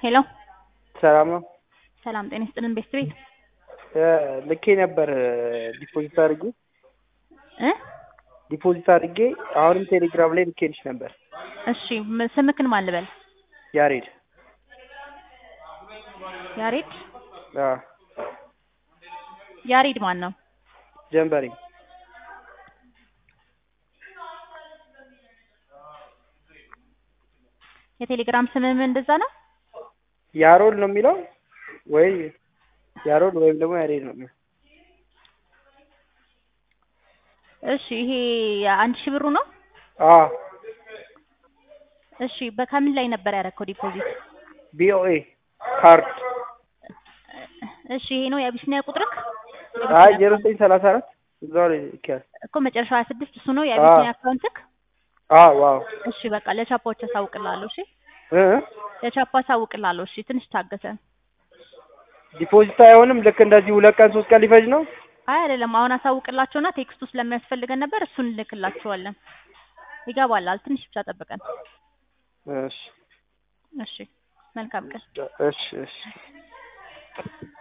ሄሎ ሰላም ነው። ሰላም ጤና ይስጥልን ቤስት ቤት ልኬ ነበር ዲፖዚት አድርጌ እ ዲፖዚት አድርጌ አሁንም ቴሌግራም ላይ ልኬልሽ ነበር። እሺ ም- ስምክን ማን ልበል? ያሬድ ያሬድ አዎ፣ ያሬድ ማን ነው? ጀንበሬ የቴሌግራም ስምም እንደዛ ነው? ያሮል ነው የሚለው ወይ ያሮል ወይም ደግሞ ያሬድ ነው የሚለው። እሺ ይሄ አንድ ሺህ ብሩ ነው? አዎ እሺ በከምን ላይ ነበር ያደረከው ዲፖዚት? ቢኦኤ ካርድ እሺ ይሄ ነው የአቢሲኒያ ቁጥርክ? አይ ዜሮ ዘጠኝ ሰላሳ አራት እዛው ላይ ልኬያለሁ። እኮ መጨረሻው 26 እሱ ነው የአቢሲኒያ አካውንትክ? አዎ ዋው እሺ በቃ ለቻፓዎች አሳውቅልሃለሁ። እሺ እ ለቻፓ አሳውቅልሃለሁ። እሺ ትንሽ ታገሰን። ዲፖዚት አይሆንም። ልክ እንደዚህ ሁለት ቀን ሶስት ቀን ሊፈጅ ነው። አይ አይደለም አሁን አሳውቅላቸውና ቴክስቱ ስለሚያስፈልገን ነበር እሱን እንልክላቸዋለን። ይገባላል። ትንሽ ብቻ ጠብቀን። እሺ እሺ መልካም ቀን። እሺ እሺ